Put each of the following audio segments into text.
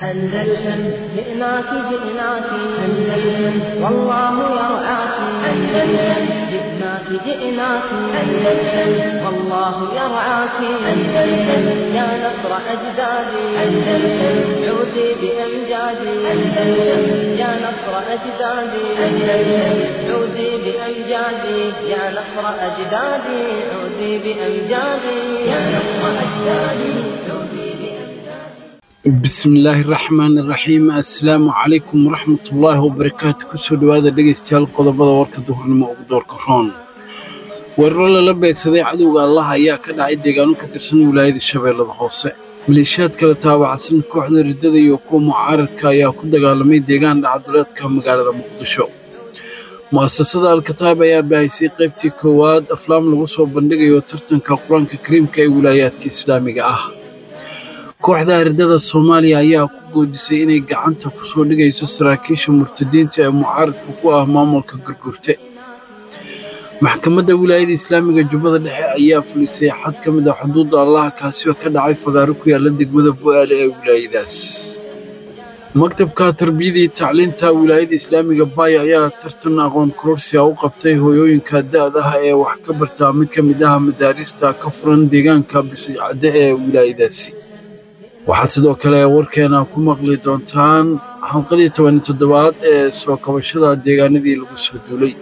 أندلسن جئناك جئناك أندلسن والله يرعاك أندلسن جئناك جئناك أندلسن والله يرعاك أندلسن يا نصر أجدادي أندلسن عودي بأمجادي أندلسن يا نصر أجدادي أندلسن عودي بأمجادي يا نصر أجدادي عودي بأمجادي يا نصر أجدادي عودي بأمجادي bismillaahi raxmaani raxiim assalaamu calaykum waraxmatullaahi wabarakaatu kusoo dhowaada dhegaystayaal qodobada warka duhurnimo ugu doorka roon weeraro lala beegsaday cadowga allah ayaa ka dhacay deegaano ka tirsan wilaayada shabeellada hoose maleeshiyaad kala taabacsan kooxda riddada iyo kuwa mucaaradka ayaa ku dagaalamay deegaan dhacaduleedka magaalada muqdisho mu'asasada alkataab ayaa baahisay qaybtii koowaad aflaam lagu soo bandhigayo tartanka qur-aanka kariimka ee wilaayaadka islaamiga ah kooxda ardada soomaaliya ayaa ku goodisay inay gacanta ku soo dhigayso saraakiisha murtadiinta ee mucaaradka ku ah maamulka gargurte maxkamadda wilaayada islaamiga jubbada dhexe ayaa fulisay xad ka mid ah xuduudda allaha kaasioo ka dhacay fagaaro ku yaala degmada bo'aale ee wilaayadaas maktabka tarbiyada iyo tacliinta wilaayada islaamiga baaya ayaa tartan aqoon kororsiga u qabtay hooyooyinka da'daha ee wax ka barta mid ka mid ah madaarista ka furan deegaanka bisicadde ee wilaayadaasi waxaad sidoo kale warkeena ku maqli doontaan xalqadii tobani toddobaad ee soo kabashada deegaanadii lagu soo duulay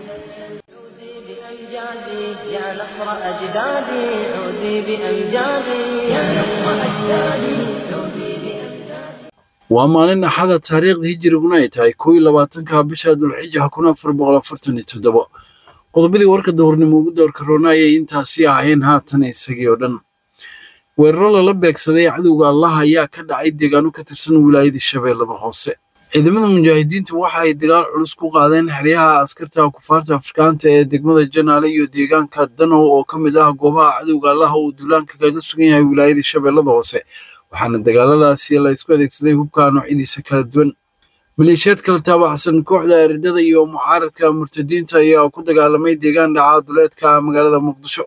بأمجادي يا نصر أجدادي عودي بأمجادي يا نصر أجدادي عودي بأمجادي waa maalin axada taariikhda hijiriguna ay tahay kow iyo labaatanka bisha dulxija kun afar boqol afartan iyo toddobo qodobadii warka duhurnimo ugu doorka roona ayay intaasi ahayn haatan isagii oo dhan weeraro lala beegsaday cadowga allah ayaa ka dhacay deegaano ka tirsan wilaayada shabeellada hoose ciidamada mujaahidiintu waxa ay dagaal culus ku qaadeen xeryaha askarta kufaarta afrikaanta ee degmada janaale iyo deegaanka danow oo ka mid ah goobaha cadowga allah uu duulaanka kaga sugan yahay wilaayada shabeellada hoose waxaana dagaaladaasi la isku adeegsaday hubka noocyadiisa kala duwan maleeshiyaad kala taabacsan kooxda eridada iyo mucaaradka murtadiinta ayaa ku dagaalamay deegaan dhaca duleedka magaalada muqdisho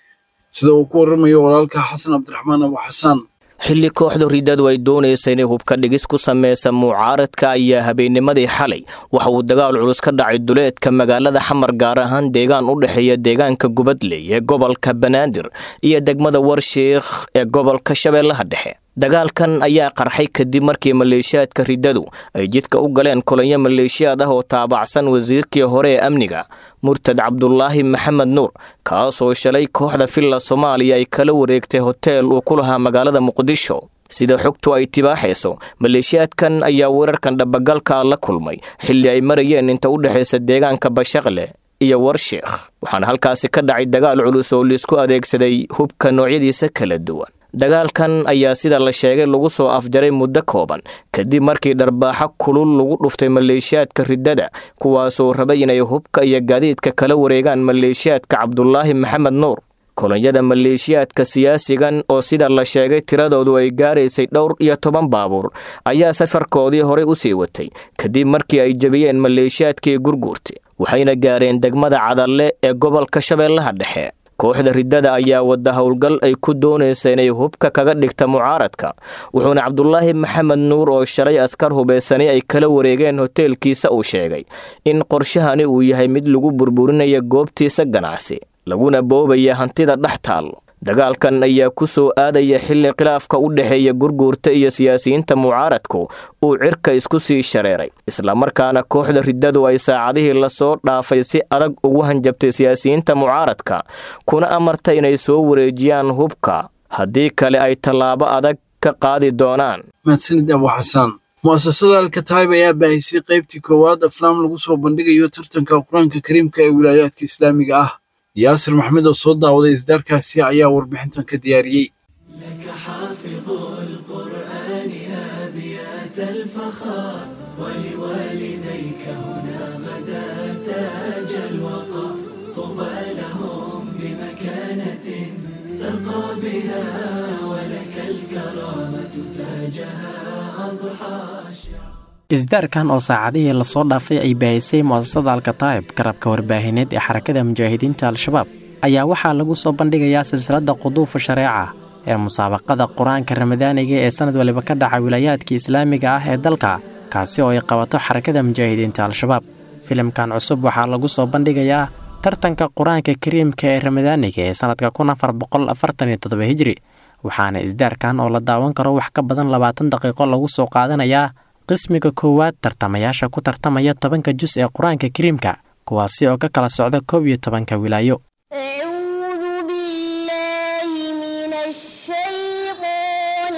sida uu ku waramayo walaalka xasan cabdiraxmaan abu xasaan xilli kooxda riddadu ay doonaysa inay hubka dhigis ku sameysa mucaaradka ayaa habeennimadii xalay waxa uu dagaal culus ka dhacay duleedka magaalada xamar gaar ahaan deegaan u dhexeeya deegaanka gubadley ee gobolka banaadir iyo degmada warshiikh ee gobolka shabeellaha dhexe dagaalkan ayaa qarxay kadib markii maleeshiyaadka riddadu ay jidka u galeen kolonyo maleeshiyaad ah oo taabacsan wasiirkii hore ee amniga murtad cabdulaahi maxamed nuur kaasoo shalay kooxda villa soomaaliya ay kala wareegtay hoteel uu ku lahaa magaalada muqdisho sida xogtu ay tibaaxayso maleeshiyaadkan ayaa weerarkan dhabagalka la kulmay xilli ay marayeen inta u dhexaysa deegaanka bashaqle iyo warshiikh waxaana halkaasi ka dhacay dagaal culus oo laisku adeegsaday hubka noocyadiisa kala duwan dagaalkan ayaa sida la sheegay lagu soo afjaray muddo kooban kadib markii dharbaaxo kulul lagu dhuftay maleeshiyaadka riddada kuwaasoo rabay inay hubka iyo gaadiidka kala wareegaan maleeshiyaadka cabdulaahi maxamed nuur kolonyada maleeshiyaadka siyaasigan oo sida la sheegay tiradoodu ay gaaraysay dhowr iyo toban baabuur ayaa safarkoodii horey u sii watay kadib markii ay jebiyeen maleeshiyaadkii gurguurta waxayna gaareen degmada cadalle ee gobolka shabeellaha dhexe kooxda riddada ayaa wadda howlgal ay ku doonaysa inay hubka kaga dhigta mucaaradka wuxuuna cabdulaahi maxamed nuur oo shalay askar hubaysanay ay kala wareegeen hoteelkiisa uu sheegay in qorshahani uu yahay mid lagu burburinaya goobtiisa ganacsi laguna boobaya hantida dhex taal dagaalkan ayaa ku soo aadaya xilli khilaafka u dhexeeya gurguurta iyo siyaasiyiinta mucaaradku uu cirka isku sii shareeray islamarkaana kooxda riddadu ay saacadihii lasoo dhaafay si adag ugu hanjabtay siyaasiyiinta mucaaradka kuna amartay inay soo wareejiyaan hubka haddii kale ay tallaabo adag ka qaadi doonaan mahadsanid abu xasaan mu'asasada alkataib ayaa baahisay qaybtii koowaad aflaam lagu soo bandhigayo tartanka qur-aanka kariimka ee wilaayaadka islaamiga ah yaasir maxmed oo soo daawaday isdaarkaasi ayaa warbixintan ka diyaariyey لك حافظ القرآن أبيات الفخار ولوالديك هنا غدا تاج الوقار طوبى لهم بمكانة ترقى بها ولك الكرامة تاجها أضحى شعار isdaarkan oo saacadihii lasoo dhaafay ay baahisay mu'asasada alkataa'ib garabka warbaahineed ee xarakada mujaahidiinta al-shabaab ayaa waxaa lagu soo bandhigayaa silsiladda quduufa shareeca ee musaabaqada qur-aanka ramadaaniga ee sanad waliba ka dhaca wilaayaadka islaamiga ah ee dalka kaasi oo ay qabato xarakada mujaahidiinta al-shabaab filimkan cusub waxaa lagu soo bandhigayaa tartanka qur-aanka kariimka ee ramadaaniga ee sanadka kun afar boqol afartan iyo toddoba hijri waxaana isdaarkan oo la daawan karo wax ka badan labaatan daqiiqo lagu soo qaadanayaa qismiga koowaad tartamayaasha ku tartamaya tobanka jus ee qur-aanka kariimka kuwaasi oo ka kala socda koob iyo tobanka wilaayo أعوذ بالله من الشيطان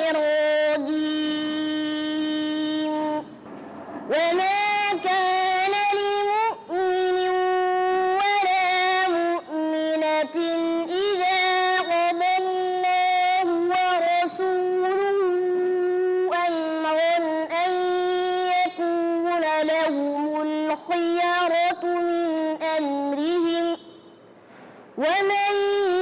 الرجيم وما كان لمؤمن ولا مؤمنة إذا قضى الله ورسوله أمرا أن يكون لهم الخيرة من أمرهم ومن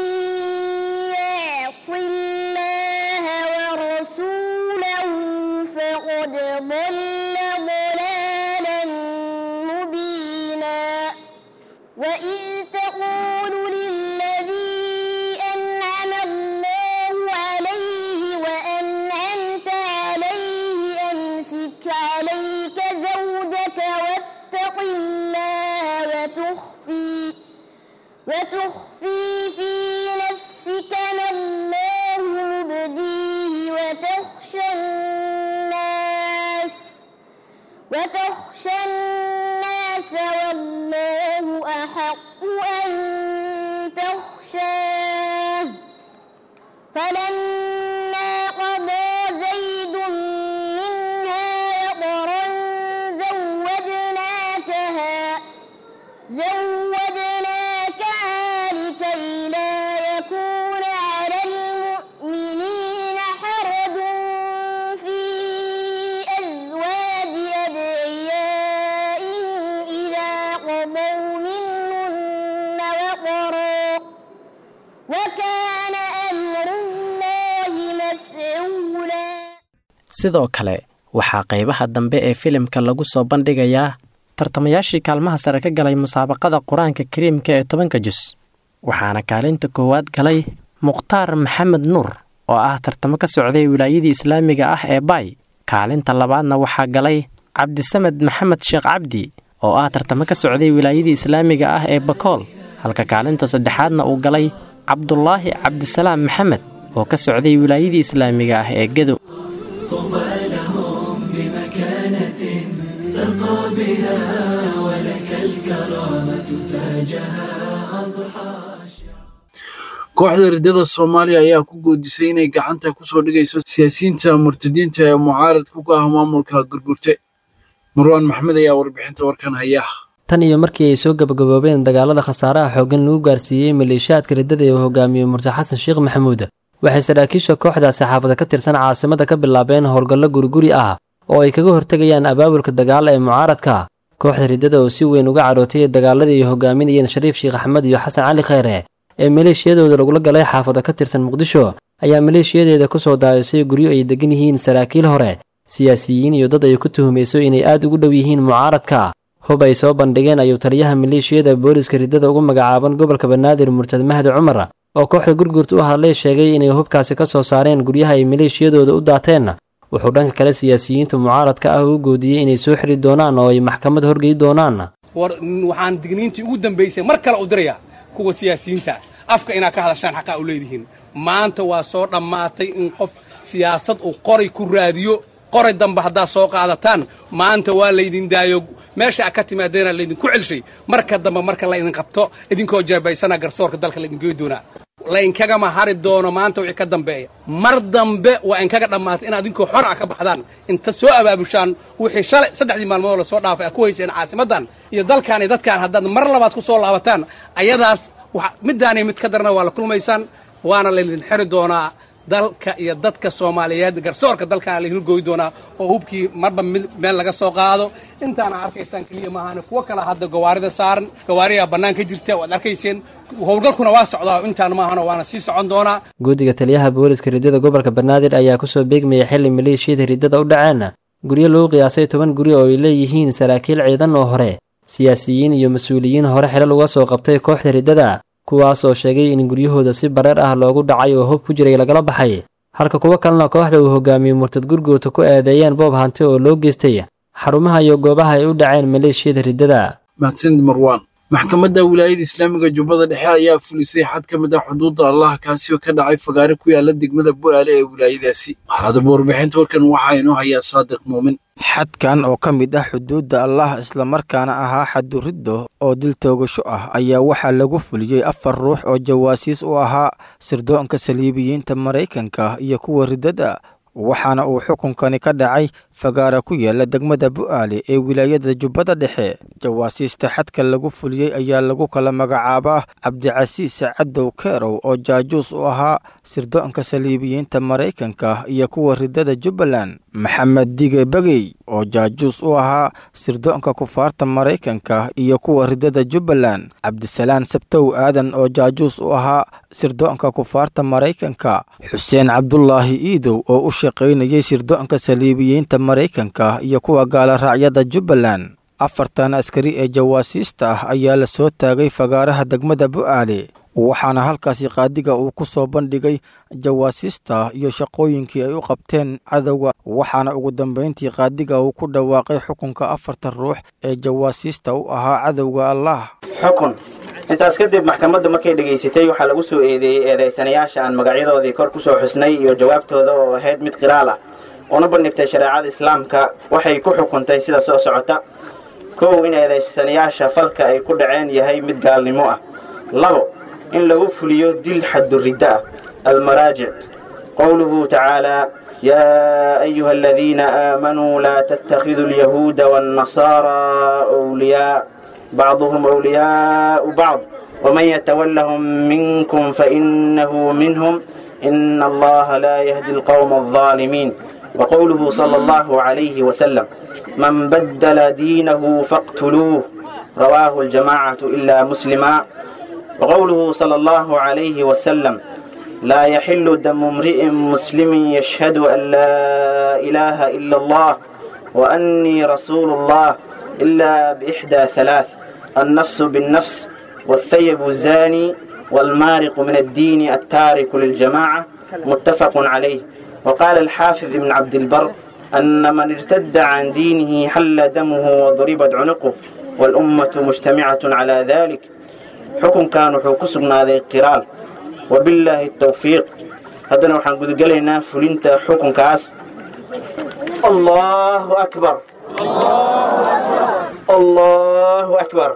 يعص الله ورسوله فقد ضل ضلالا مبينا وإذ تقول للذي أنعم الله عليه وأنعمت عليه أمسك عليك زوجك واتق الله وتخفي وتخفي في نفسك ما الله مبديه وتخشى الناس وتخشى الناس والله أحق أن تخشاه فلما قضى زيد منها وطرا زوجناكها زوجناكها لكي لا يكون على المؤمنين حرج في أزواج أدعيائهم إذا قضوا منهن وطرا وكان أمر الله مفعولا sidoo kale waxaa qaybaha dambe ee filimka lagu soo bandhigayaa tartamayaashii kaalmaha sare ka galay musaabaqada qur-aanka kariimka ee tobanka jus waxaana kaalinta koowaad galay mukhtaar maxamed nuur oo ah tartamo ka socday wilaayadii islaamiga ah ee baay kaalinta labaadna waxaa galay cabdisamed maxamed sheekh cabdi oo ah tartamo ka socday wilaayadii islaamiga ah ee bakool halka kaalinta saddexaadna uu galay cabdulaahi cabdisalaam maxamed oo ka socday wilaayadii islaamiga ah ee gedo طوبى لهم بمكانة ترقى بها ولك الكرامة تاجها أضحى kooxda riddada soomaaliya ayaa ku goodisay inay gacanta kusoo dhigayso siyaasiyiinta murtadiinta ee mucaaradka ku ah maamulka gurgurte marwaan maxmed ayaa warbixinta warkan haya tan iyo markii ay soo gabagaboobeen dagaalada khasaaraha xooggan lagu gaarsiiyey maleeshiyaadka riddada ee uu hogaamiyo murti xasan sheekh maxamuud waxay saraakiisha kooxdaasi xaafada ka tirsan caasimada ka bilaabeen howlgallo guriguri ah oo ay kaga hortegayaan abaabulka dagaala ee mucaaradka kooxda riddada oo si weyn uga cadhootay dagaaladii ay hogaaminayeen shariif sheekh axmed iyo xasan cali kheyre ee maleeshiyadooda lagula galay xaafada ka tirsan muqdisho ayaa maleeshiyadeeda ku soo daadisay guryo ay degan yihiin saraakiil hore siyaasiyiin iyo dad ay ku tuhumayso inay aad ugu dhow yihiin mucaaradka hub ay soo bandhigeen ayuu taliyaha maleeshiyada booliska riddada ugu magacaaban gobolka banaadir murtad mahdi cumar oo kooxda gurgurta u hadlay sheegay inay hubkaasi ka soo saareen guryaha ay maleeshiyadooda u daateen wuxuu dhanka kale siyaasiyiinta mucaaradka ah u goodiyey inay soo xiri doonaan oo ay maxkamad horgey doonaan war waxaan digniintii ugu dambaysay mar kale u dirayaa kuwa siyaasiyiinta afka inaad ka hadashaan xaqaa u leedihiin maanta waa soo dhammaatay in qof siyaasad uu qoray ku raadiyo qoray dambe haddaad soo qaadataan maanta waa laydin daayo meesha a ka timaadeena laydinku celshay marka dambe marka laydin qabto idinkoo jeebaysana garsoorka dalka laydin goy doonaa laynkagama hari doono maanta wixii ka dambeeya mar dambe waa inkaga dhammaatay inaad idinkoo xor ah ka baxdaan inta soo abaabushaan wixii shalay saddexdii maalmood lasoo dhaafay aad ku hayseen caasimaddan iyo dalkaan iyo dadkaan haddaad mar labaad ku soo laabataan ayadaas middaani mid ka darana waa la kulmaysaan waana laydin xiri doonaa dalka iyo dadka soomaaliyeed garsoorka dalkaana la hilgooyi doonaa oo hubkii marba meel laga soo qaado intaana arkaysaan keliya maahan kuwo kale hadda gawaarida saaran gawaariyaa bannaan ka jirta waad arkayseen howlgalkuna waa socdaa intaan maahan waana sii socon doonaa guddiga taliyaha booliska riddada gobolka banaadir ayaa kusoo beegmayay xili maleeshiyada riddada u dhaceen guryo lagu qiyaasay toban guri oo ay leeyihiin saraakiil ciidan oo hore siyaasiyiin iyo mas-uuliyiin hore xilal uga soo qabtay kooxda riddada kuwaas oo sheegay in guryahooda si bareer ah loogu dhacay oo hub ku jiray lagala baxay halka kuwo kalena kooxda uu hogaamiyey murtad gurguurta ku eedeeyeen boob hanti oo loo geystay xarumaha iyo goobaha ay u dhaceen maleeshiyada riddada mahadsanid marwaan maxkamadda wilaayada islaamiga jubbada dhexe ayaa fulisay xad ka mid ah xuduudda allah kaasi oo ka dhacay fagaare ku yaala degmada bu'aale ee wilaayadaasi haddaba warbixinta warkan waxaa inoo hayaa saadiq muumin xadkan oo ka mid ah xuduudda allah islamarkaana ahaa xaduriddo oo dil toogasho ah ayaa waxaa lagu fuliyey afar ruux oo jawaasiis u ahaa sirdoonka saliibiyiinta maraykanka iyo kuwa riddada waxaana uu xukunkani ka dhacay fagaara ku yaala degmada bu'aale ee wilaayada jubbada dhexe jawaasiista xadka lagu fuliyey ayaa lagu kala magacaabaa cabdicasiis cadow keerow oo jaajuus u ahaa sirdoonka saliibiyiinta maraykanka iyo kuwa riddada jubbaland maxamed dige begey oo jaajuus u ahaa sirdoonka kufaarta maraykanka iyo kuwa riddada jubbaland cabdisalaan sabtow aadan oo jaajuus u ahaa sirdoonka kufaarta maraykanka xuseen cabdulaahi iidow oo u shaqaynayay sirdoonka saliibiyiinta maraykanka iyo kuwa gaala raacyada jubbaland afartan askari ee jawaasiista ah ayaa la soo taagay fagaaraha degmada bu'aale waxaana halkaasi qaadiga uu ku soo bandhigay jawaasiista iyo shaqooyinkii ay u qabteen cadowga waxaana ugu dambayntii qaadiga uu ku dhawaaqay xukunka afartan ruux ee jawaasiista u ahaa cadowga allah xukun intaas kadib maxkamaddu markay dhegaysatay waxaa lagu soo eedeeyey eedaysanayaasha aan magacyadoodii kor ku soo xusnay iyo jawaabtooda oo ahayd mid qiraal ah una bandhigtay shareecada islaamka waxay ku xukuntay sida soo socota kow in eedaysanayaasha falka ay ku dhaceen yahay mid gaalnimo ah labo in lagu fuliyo dil xaduridda ah almaraajic qowluhu tacaalaa yaa ayuha aladiina aamanuu laa tattakhiduu alyahuuda waannasaaraa wliyaa bacduhum wliyaau bacd waman yatawallahum minkum fainahu minhum ina allaha laa yahdi alqowma aldaalimiin وقوله صلى الله عليه وسلم من بدل دينه فاقتلوه رواه الجماعة إلا مسلما وقوله صلى الله عليه وسلم لا يحل دم امرئ مسلم يشهد أن لا إله إلا الله وأني رسول الله إلا بإحدى ثلاث النفس بالنفس والثيب الزاني والمارق من الدين التارك للجماعة متفق عليه وقال الحافظ ابن عبد البر أن من ارتد عن دينه حل دمه وضربت عنقه والأمة مجتمعة على ذلك حكم كانوا حكسبنا ذي قرال وبالله التوفيق هذا نحن قد قلنا فلنت حكم كاس الله أكبر الله أكبر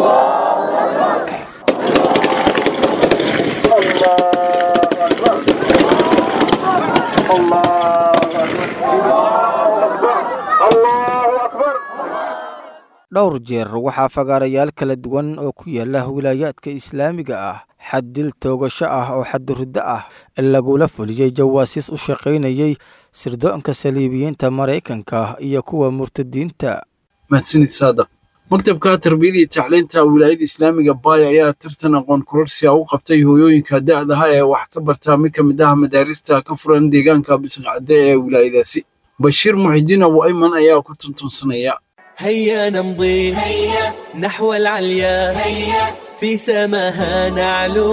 dhowr jeer waxaa fagaarayaal kala duwan oo ku yaala wilaayaadka islaamiga ah xad dil toogasho ah oo xaduruddo ah lagula fuliyey jawaasiis u shaqaynayay sirdoonka saliibiyiinta maraykanka iyo kuwa murtadiinta mahadsanid saadaq maktabka tarbiyada iyo tacliinta wilaayada islaamiga baaya ayaa tartan aqoon kororsiga u qabtay hooyooyinka da'daha ee wax ka bartaa mid ka mid ah madaarista ka furan deegaanka bisqacde ee wilaayadaasi bashiir muxidiin abu ayman ayaa ku tuntunsanaya هيا نمضي هيا نحو العليا هيا في سماها نعلو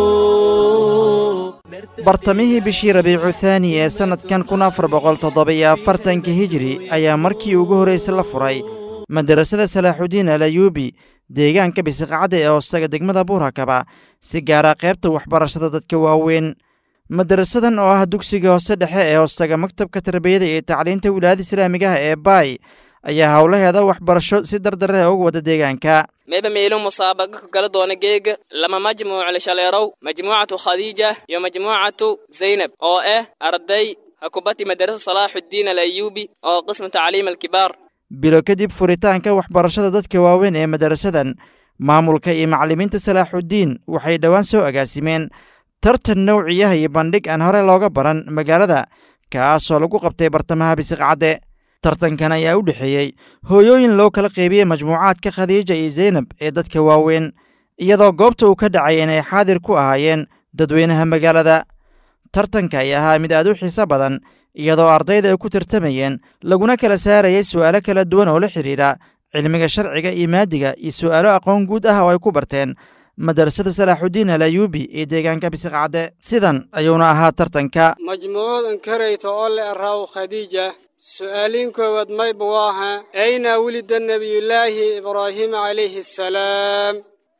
bartamihii bishii rabiicu thaani ee sannadkan kun afar boqol toddobiyo afartanka hijri ayaa markii ugu horraysay la furay madarasada salaaxudiin alayuubi deegaanka bisiqacadda ee hoostaga degmada buurakaba si gaara qaybta waxbarashada dadka waaweyn madarasadan oo ah dugsiga hoose dhexe ee hoostaga maktabka tarbiyada iyo tacliinta wilaayada islaamiga ah ee baay ayaa howlaheeda waxbarasho si dardare uga wada deegaanka meba meelo musaabaqa ka kala doona geega lama majmuuc lishaleerow majmuucatu khadiija iyo majmuucatu zaynab oo ah arday hakubati madarasa salaaxuddiin alayuubi oo qismu tacliim alkibaar bilo kadib furitaanka waxbarashada dadka waaweyn ee madarasadan maamulka iyo macallimiinta salaaxuddiin waxay dhowaan soo agaasimeen tartan nowciyaha iyo bandhig aan hore looga baran magaalada kaasoo lagu qabtay bartamaha bisiqcadde tartankan ayaa u dhexeeyey hooyooyin loo kala qeybiyey majmuucaadka khadiija iyo zaynab ee dadka waaweyn iyadoo goobta uu ka dhacay inay xaadir ku ahaayeen dadweynaha magaalada tartanka ay ahaa mid aad u xiiso badan iyadoo ardayda ay ku tartamayeen laguna kala saarayay su'aalo kala duwan oo la xidhiidha cilmiga sharciga iyo maadiga iyo su'aalo aqoon guud ah oo ay ku barteen madarasada salaaxudiin al ayuubi ee deegaanka bisiqcadde sidan ayuuna ahaa tartanka majmuucadan karayta oo le araaw khadiija su'aaliin koowaad mayba waaha ayna wulida nebiyullaahi ibraahiim calayhi assalaam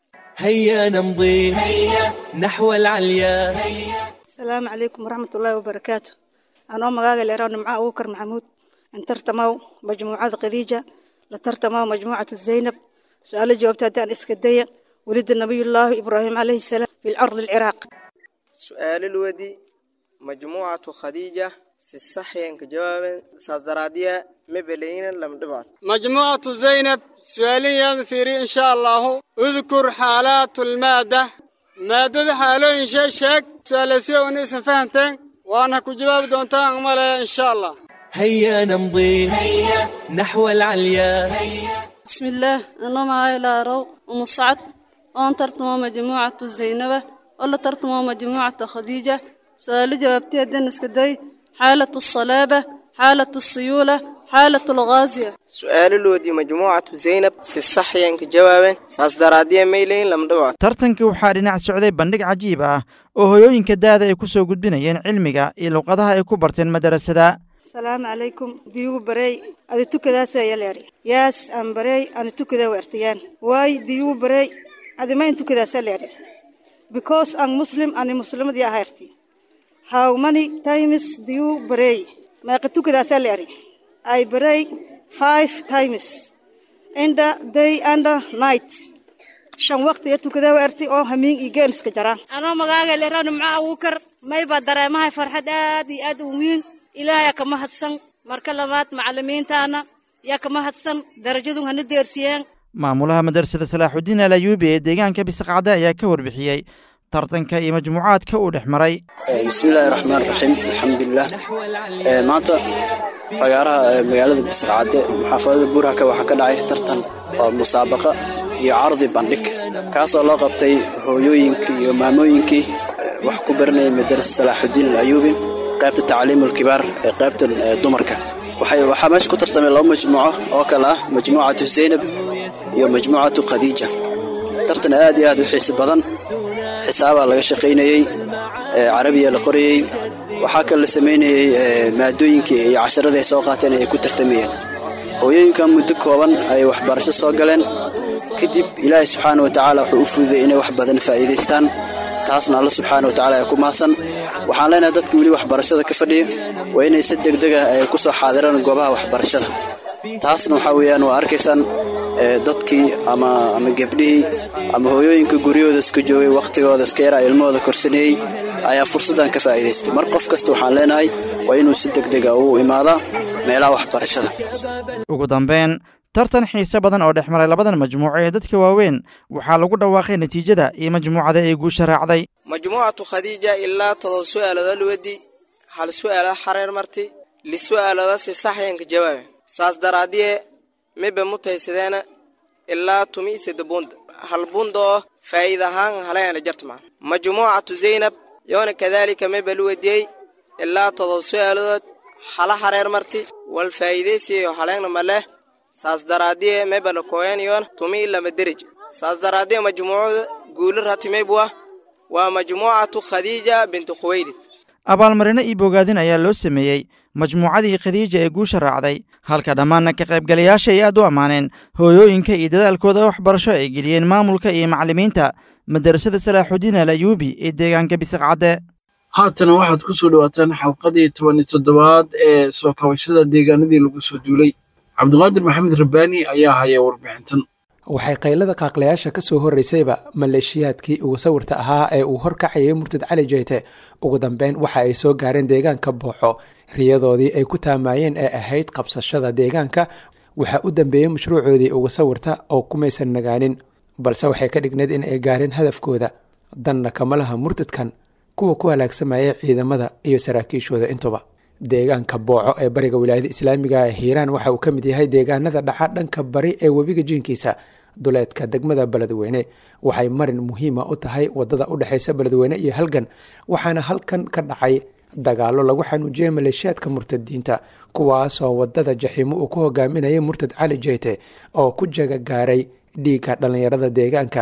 هيا نمضي نحو العليا asalaamu calaykum waraxmatullaahi wabarakaatu anoo magaaga leeraw nimco abuukar maxamuud in tartamaw majmuucada khadiija la tartamaw majmuucatu zaynab su-aalo jawaabta haddaan iska daya welida nabiyullaahi ibraahim calayhi salaam fi lcardi alciraaq سؤال الودي مجموعة خديجة سيصحين كجواب سازدرادية مبلين لم دبعت majmuucatu zaynab su-aaliyaada fiiri insha allahu udkur xaalaatu lmaada maadada xaalooyin shee sheeg su-aalasiyo una isan fahanteen waana ku jawaabi doontaan malaya insha allah هيا نمضي نحو العليا بسم الله أنا معاي لارو ومصعد وأن ترتمو مجموعة زينبة ولا ترتمو مجموعة خديجة سؤال جوابتي الدنس كدي حالة الصلابة حالة السيولة حالة الغازية سؤال الودي مجموعة زينب سيصحين كجواب سازدرادية ميلين لم دبعت tartanka waxaa dhinac socday bandhig cajiib ah oo hoyooyinka daada ay ku soo gudbinayeen cilmiga iyo luqadaha ay ku barteen madarasada asalaamu calaykum diyugu barey adi tukadaasa yaleeri yaas aan barey ani tukada weertayaan waay diyugu barey adi mayn tukadaasa leeri because aan muslim ani muslimadii ahayrti how many times diyu barey meeqa tukadaasa leeri I pray five times in the day and the night. shan waqti iyo tukada weerti oo hamiin iyo geen iska jaraan anoo magaaga leero nimco abuukar mayba dareemahay farxad aad iyo aad u weyn ilaahay ka mahadsan marka labaad macalimiintaana yaa ka mahadsan darajadu hana deersiyeen maamulaha madarasada salaaxudiin al ayuubi ee deegaanka bisiqcadde ayaa ka warbixiyey tartanka iyo majmuucaadka uu dhex maray bismillaahi raxmaan raxiim alxamdulilah Ee, maanta fagaaraha ee, magaalada bisqacadde xaafadada buurhaka waxaa ka dhacay tartan oo musaabaqa iyo cardi bandhig kaasoo loo qabtay hooyooyinkii iyo maamooyinkii ee, wax ku baranayay madarasa salaaxudiin al ayuubi qaybta tacliimul kibaar ee qaybtan ee, dumarka waxay waxaa meesha ku tartamay laba majmuuco oo kale ah majmuucatu zaynab iyo majmuucatu khadiija tartan aad iyo aad u xiisi badan xisaabaa laga shaqaynayey ee, carabiya la qorayey waxaa kale la samaynayey ee, maadooyinkii iyo casharadii ay soo qaateen ay ku tartamayeen hooyooyinkan muddo kooban ay waxbarasho soo galeen kadib ilaahay subxaana wa tacaala wuxuu u fududay inay wax badan faa'iidaystaan taasna alla subxaana wa tacaala ay ku mahadsan waxaan leenahay dadka weli waxbarashada ka fadhiya waa inay si degdeg ah ay ku soo xaadiraan goobaha waxbarashada taasna waxaa weeyaan waa arkaysaan ee, dadkii ama ama gebdhihii ama hooyooyinka guryahooda iska joogay wakhtigooda iska yaraa ilmahooda korsanayey ayaa fursaddan ka faa'iidaystay mar qof kasta waxaan leenahay waa inuu si degdeg ah u imaadaa meelaha waxbarashada ugu dambeyn tartan xiise badan oo dhex maray labadan majmuuco ee dadka waaweyn waxaa lagu dhawaaqay natiijada iyo majmuucada ay guusha raacday مجموعة خديجة إلا تضل سؤال ذا الودي هل سؤال حرير مرتي لسؤال ذا سيصحين كجواب ساس درادية مبا متهسدين إلا تمي سيد بوند هل بوندو فايدة هان هلاين لجرتما مجموعة زينب يون كذلك مبا الودي إلا تضل سؤال ذا حلا حرير مرتي والفايدة سيو هلاين مله ساس درادية مبا لكوين يون تمي إلا مدرج ساس درادية مجموعة قول راتي مبوا waa majmuucatu khadiija bintu khuwaylid abaalmarino iyo bogaadin ayaa loo sameeyey majmuucadii khadiija ee guusha raacday halka dhammaanna ka qaybgalayaasha ay aad u ammaaneen hooyooyinka iyo dadaalkooda waxbarasho ay geliyeen maamulka iyo macallimiinta madarasada salaaxudiin al ayuubi ee deegaanka bisiqcadde haatana waxaad ku soo dhowaataan xalqadii toban iyo toddobaad ee soo kabashada deegaanadii lagu soo duulay cabdiqaadir maxamed rabbaani ayaa haya warbixintan waxay qaylada qaaqlayaasha ka soo horreysayba maleeshiyaadkii ugu sawirta ahaa ee uu horkacayay murtad cali jeyte ugu dambeyn waxa ay soo gaareen deegaanka booxo riyadoodii ay ku taamaayeen ee ahayd qabsashada deegaanka waxaa u dambeeyey mashruucoodii ugu sawirta oo kumaysan nagaanin balse waxay ka dhigneyd in ay gaareen hadafkooda danna kama laha murtadkan kuwa ku halaagsamaya ciidamada iyo saraakiishooda intuba deegaanka booco ee bariga wilaayada islaamiga ee hiiraan waxa uu ka mid yahay deegaanada dhaxa dhanka bari ee webiga jiinkiisa duleedka degmada beledweyne waxay marin muhiima u tahay wadada u dhexeysa beledweyne iyo halgan waxaana halkan ka dhacay dagaalo lagu xanuujiyey maleeshiyaadka murtadiinta kuwaasoo wadada jaxiimo uu ku hogaaminayay murtad cali jeyte oo ku jaga gaaray dhiigga dhallinyarada deegaanka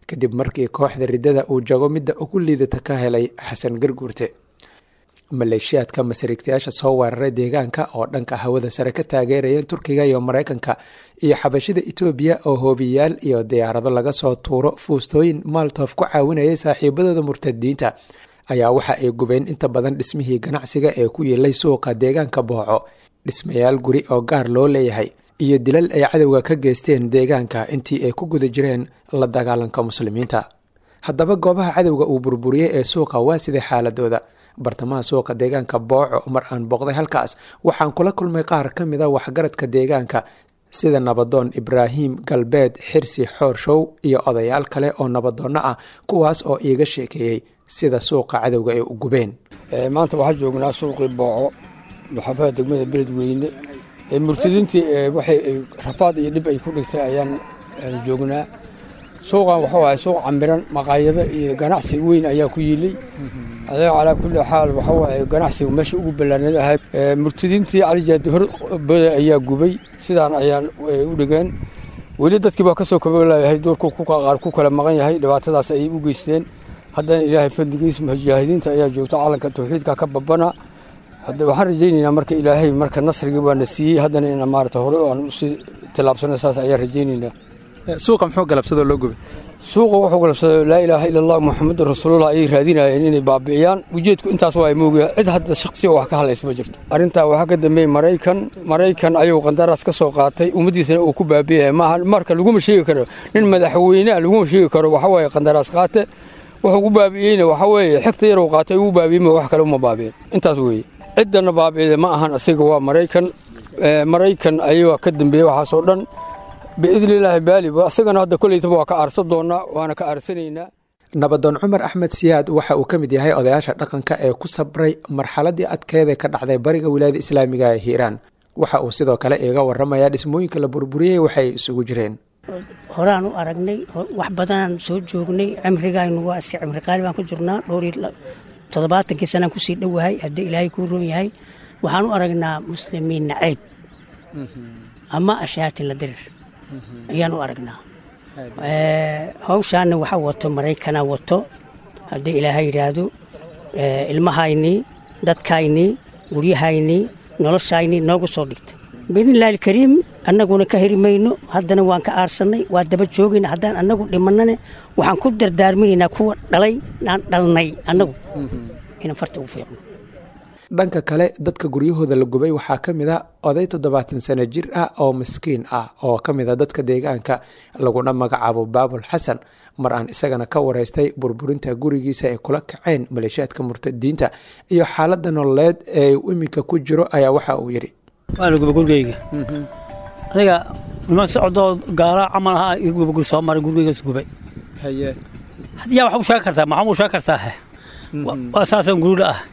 kadib markii kooxda riddada uu jago midda ugu liidata ka helay xasan garguurte maleeshiyaadka masarigtayaasha soo weeraray deegaanka oo dhanka hawada sare ka taageerayeen turkiga iyo maraykanka iyo xabashida etoobiya oo hoobiyaal iyo diyaarado laga soo tuuro fuustooyin maaltof ku caawinayay saaxiibadooda murtadiinta ayaa waxa ay gubeen inta badan dhismihii ganacsiga ee ku yeelay suuqa deegaanka booco dhismayaal guri oo gaar loo leeyahay iyo dilal ay cadowga ka geysteen deegaanka intii ay ku guda jireen la dagaalanka muslimiinta haddaba goobaha cadowga uu burburiyey ee suuqa waa siday xaaladooda bartamaha suuqa deegaanka booco mar aan booqday halkaas waxaan kula kulmay qaar ka mid a waxgaradka deegaanka sida nabadoon ibraahim galbeed xirsi xoorshow iyo odayaal kale oo nabadoonno ah kuwaas oo iiga sheekeeyey sida suuqa cadowga ay u gubeen maanta waxaa joognaa suuqii booco maxaafada degmada beledweyne murtadiintii waxay rafaad iyo dhib ay ku dhigtay ayaan joognaa suuqan waxuu ahay suuq camiran maqaayado iyo ganacsi weyn ayaa ku yilay adeeg calaa kulli xaal waxuu ahay ganacsigu meesha ugu ballaanad ahay murtadiintii calijaadi hor boda ayaa gubay sidaan ayaan u dhigeen weli dadkii baa ka soo kabalayahay doorku qaar ku kala maqan yahay dhibaatadaas ayay u geysteen haddana ilaahay fadligiis mujaahidiinta ayaa joogta calanka tawxiidka ka babana hadda waxaan rajaynaynaa marka ilaahay marka nasrigii baana siiyey haddana ina maarata hore aan usii tilaabsano saas ayaan rajaynaynaa suuqa muxuu galabsadoo loo gubay suuqa wuxuu galabsaday laa ilaaha ila allah muxamadun rasuulullah ayay raadinayeen inay baabi'iyaan ujeedku intaas waa moogaa cid hadda shakhsiya wax ka hadlaysa ma jirto arrintaa waxaa ka dambeeyey maraykan maraykan ayuu qandaraas ka soo qaatay ummaddiisana uu ku baabi'aya maaha marka laguma sheegi karo nin madaxweyneha laguma sheegi karo waxa waaye qandaraas qaate wuxuu ku baabi'iyeyna waxa weeye xigta yaruu qaatay ugu baabi'iyey wax kale uma baabi'in intaas weeye ciddana baabi'ida ma ahan asiga waa maraykan maraykan ayagaa ka dambeeyey waxaasoo dhan biidni illaahi baali asagana hadda koleytaba waa ka aarsan doonaa waana ka aarsanaynaa nabadoon cumar axmed siyaad waxa uu ka mid yahay odayaasha dhaqanka ee ku sabray marxaladii adkeeda ka dhacday bariga wilaayada islaamiga ee hiiraan waxa uu sidoo kale iiga waramayaa dhismooyinka la burburiyey waxay isugu jireen horaan u aragnay wax badanaan soo joognay cimrigaynu waa si cimri qaali baan ku jirnaa dhowr toddobaatankii sanaan kusii dhowahay haddii ilaahay kuu roon yahay waxaan u aragnaa muslimiin naceyd ama ashaatin la dirir ayaan u aragnaa hawshaana waxa wato maraykana wato haddii ilaahay yidhaahdo ilmahaynii dadkaynii guryahaynii noloshaynii noogu soo dhigtay biidnillahi alkariim annaguna ka heri mayno haddana waan ka aarsannay waa daba joogayna haddaan annagu dhimannane waxaan ku dardaarminaynaa kuwa dhalay aan dhalnay annagu inaan farta ugu fiiqno dhanka kale dadka guryahooda la gubay waxaa ka mid a oday toddobaatan sano jir ah oo maskiin ah oo ka mid a dadka deegaanka laguna magacaabo baabul xasan mar aan isagana ka wareystay burburinta gurigiisa ay kula kaceen maleeshiyaadka murtadiinta iyo xaaladda nololeed ee uu iminka ku jiro ayaa waxa uu yidhi waa la guba gurigayga aniga niman socdoo gaala camal ahaa iyo guba guri soo maray gurigaygas gubay haddii yaa wax u sheegi kartaa maxaa u sheegi kartaa waa saasaan gurula ah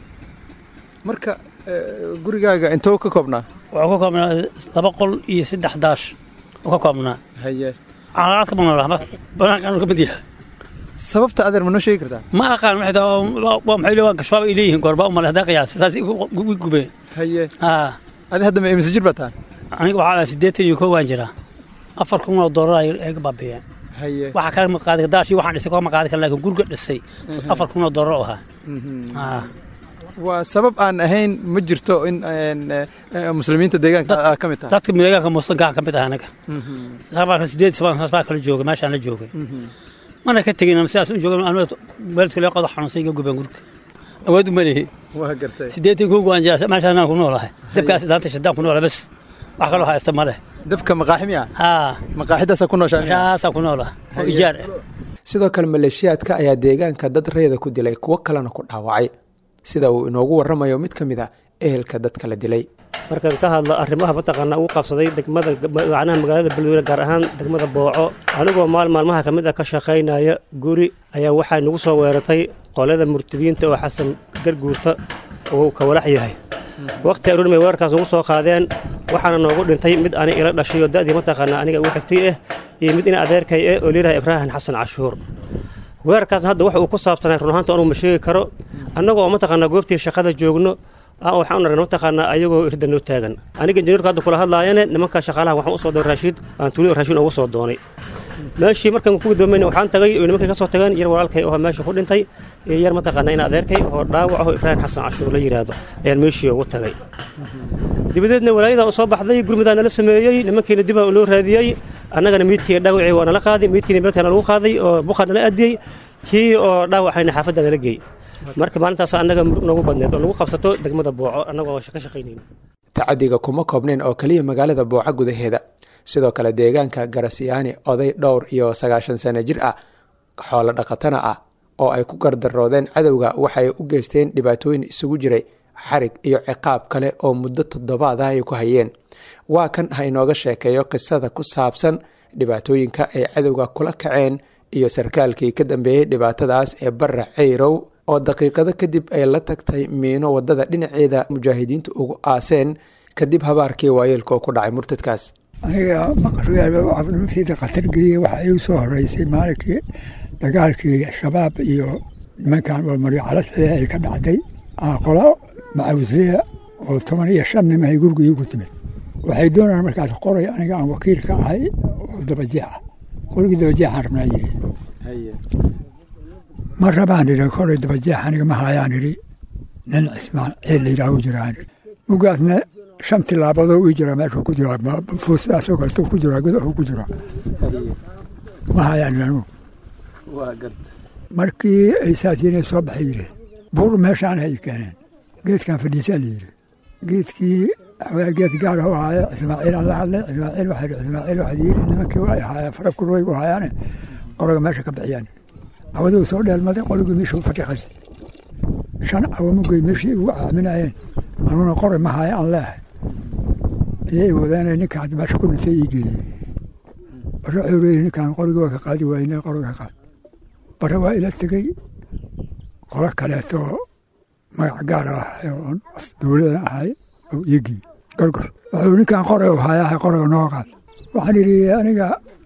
marka gurigaaga intoo ka koobnaa wuxuu ka koobnaa laba qol iyo saddex daash uu ka koobnaa haye calaaqaadka ma noolaha banaankaan ka mid yahay sababta adeer ma noo sheegi kartaa ma aqaan waxay tahay waa maxay leeyihin garshaaba ay leeyihiin goorba u male haddaa qiyaas saas wi gubeen haye haa adi hadda ma imise jir baa tahan aniga waxaa siddeetan iyo koo waan jiraa afar kun oo doolar ay ga baabiiyeen haye waxa kale ma qaadi daashii waxaan dhisay kama qaadi kara laakiin guriga dhisay afar kun oo doolar u ahaa haa waa sabab aan ahayn ma jirto in muslimiinta deegaanka ka mid tahay dadka deegaanka muslimka ka mid ah anaga sabaa sideed sabaa baa kala joogay meeshaan la joogay mana ka tegin sidaas u joogan waalidka lee qodo xanuunsay iga gubeen guriga awood uma lehi waa gartay sideetan kuu waan jiraa meeshaan ku noolahay dabkaas daanta shadaan ku noolahay bas wax kaloo haysta ma leh dabka maqaaxi miya haa maqaaxidaasaa ku nooshaa meeshaasaa ku noolahay oo ijaar ah sidoo kale maleeshiyaadka ayaa deegaanka dad reeda ku dilay kuwo kalena ku dhaawacay sida uu inoogu warramayo mid ka mid a ehelka dadka la dilay markaan ka hadlo arrimaha mataqaanaa ugu qabsaday degmada macnaha magaalada beledweyne gaar ahaan degmada booco anigoo maal maalmaha ka mid ah ka shaqaynaya guri ayaa waxaa nagu soo weeratay qolada murtadiinta oo xasan garguurta uu ka walax yahay waqti aroon bay weerarkaas ugu soo qaadeen waxaana noogu dhintay mid ani ila dhashay oo da'dii mataqaanaa aniga ugu xigtay ah iyo mid ina adeerkay ah oo liiraha ibraahim xasan cashuur weerarkaas hadda wax uu ku saabsanay run ahaanta anugu ma sheegi karo annagoo mataqaanaa goobtii shaqada joogno waxaan aragnay mataqaanaa ayagoo irda noo taagan aniga injineerku hadda kula hadlaayane nimanka shaqaalaha waxaan u soo doonay raashiid aan tuuli raashiin ugu soo doonay meeshii markaan ku gudoomayna waxaan tagay oo nimankay ka soo tageen yar walaalkay oo meesha ku dhintay iyo yar mataqaanaa in adeerkay oo dhaawac ahoo ibraahim xasan cashuur la yidhaahdo ayaan meeshii ugu tagay dibadeedna walaayada oo soo baxday gurmudaa nala sameeyey nimankiina dibaa loo raadiyey annagana miidkii dhaawacii waa nala qaaday miidkiina beelkana lagu qaaday oo buqa nala adiyey kii oo dhaawacayna xaafadda nala geey marka maalintaas annaga murug noogu badneed oo nagu qabsato degmada booco annagoo ka shaqaynayna tacadiga kuma koobnayn oo keliya magaalada booca gudaheeda sidoo kale deegaanka garasiyaani oday dhowr iyo sagaashan sano jir ah xoolo dhaqatana ah oo ay ku gardaroodeen cadowga waxay u geysteen dhibaatooyin isugu jiray xarig iyo ciqaab kale oo muddo toddobaad ah ay ku hayeen waa kan ha inooga sheekeeyo qisada ku saabsan dhibaatooyinka ay cadowga kula kaceen iyo sarkaalkii ka dambeeyey dhibaatadaas ee barra ceyrow oo daqiiqado kadib ay la tagtay miino wadada dhinaceeda mujaahidiintu ugu aaseen kadib habaarkii waayeelka oo ku dhacay murtadkaas aniga maqrigaaba cabdilmasiida khatar geliyey waxa igu soo horeysay maalinkii dagaalkii shabaab iyo nimankan walmaryo calasxile ay ka dhacday qola macawsliya oo toban iyo shan nim ay guriga iigu timid waxay doonayaan markaas qoray aniga aan wakiil ka ahay oo dabajeex ah qorigii dabajeexaan rabnaa yiri ma rabaan idhi koray dabajeex aniga ma hayaan idhi nin cismaan ciil la yidhaahu jiraan idhi mugaasna shan tilaabadoo ii jira meeshuu ku jiraa fuustaasoo kaleto ku jiraa gudahu ku jiraa ma hayaan idhi anigu markii ay saasiinay soo baxay yidheen buur meeshaan hay keeneen geedkan fadhiisaa la yidhi geedkii geed gaar u ahaaya ismaaciil aan la hadlay ismaaciil waxaa yidhi ismaaciil waxaad yidhi nimankii waa ahaayeen fara kurwaygu haayaane qoroga meesha ka bixiyaan cawaduu soo dheelmaday qorigii meeshuu fadhiqaystay shan cawamugay meeshii igu aaminayeen anuna qoray ma haaya aan leehay ayay wadeenay ninkaan hadda meesha ku dhintay ii geeyey bare wuxuu leeyahy ninkaan qorigii waa ka qaadi waayne qoriga ka qaad bare waa ila tegey qolo kaleeto magac gaar ah oo dowladan ahay oo iigii gorgor wuxuu ninkaan qoray u hayaa qoriga noo qaad waxaan idhi aniga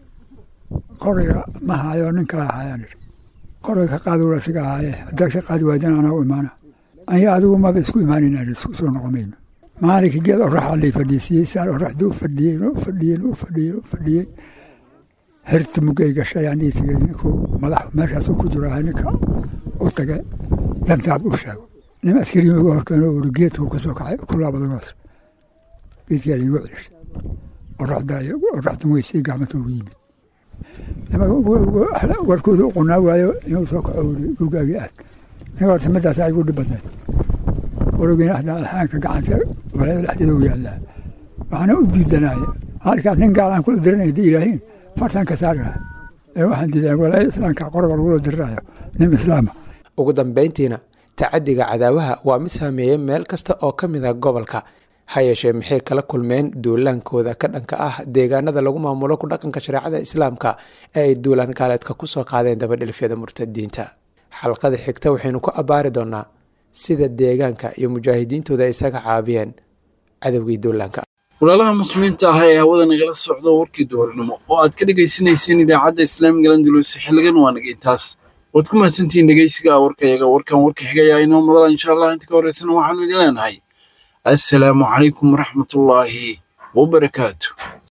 qoriga ma hayo ninkaa hayaan idhi qoriga ka qaadi wala siga ahaaye haddaad ka qaadi waaydan anaa u imaana aniga adigu maba isku imaanayna isku soo noqomayno maalinkii geed oraxa lay fadhiisiiyey saan oraxdii u fadhiyey u fadhiyey u fadhiyey u fadhiyey herta mugay gashay aan ii tegey ninkuu madax meeshaasuu ku jiro ahay ninka u tage dantaad u sheego nin askari ugu horkeeno uri geedkuu ka soo kacay ku laabadagoos geedkaa laigu celishay oraxda oraxda weysay gacmata ugu yimid warkooda u qunaa waayo inuu soo kaco uri gurgaagii aad aniga horta midaasaa igu dhib badneed warogeyna ahda alxaanka gacanta walaayada dhexdeeda u yaallaa waxaana u diidanaya halkaas nin gaalaan kula diranay haddii ilaahiin fartan ka saari lahaa ee waxaan diidaa walaayada islaamka qoroga lagula dirirayo nin islaama ugu dambayntiina tacadiga cadaawaha waa mid saameeyey meel kasta oo ka mid a gobolka ha yeeshee maxay kala kulmeen duulaankooda ka dhanka ah deegaanada lagu maamulo ku dhaqanka shareecada islaamka ee ay duulaan gaaleedka ku soo qaadeen dabadhilfyada murtadiinta xalqada xigta waxaynu ku abbaari doonaa sida deegaanka iyo mujaahidiintooda isaga caabiyeen cadowgii duulaanka walaalaha muslimiinta ah ee hawada nagala socdo warkii duhurnimo oo aad ka dhegaysanayseen idaacadda islaamiga landulus xiligan waa nagay taas waad ku mahadsantihiin dhegeysiga warkayaga warkan warka xigaya inoo madala insha allah inta ka horeysana waxaanu idin leenahay assalaamu calaykum waraxmatullaahi wabarakaatu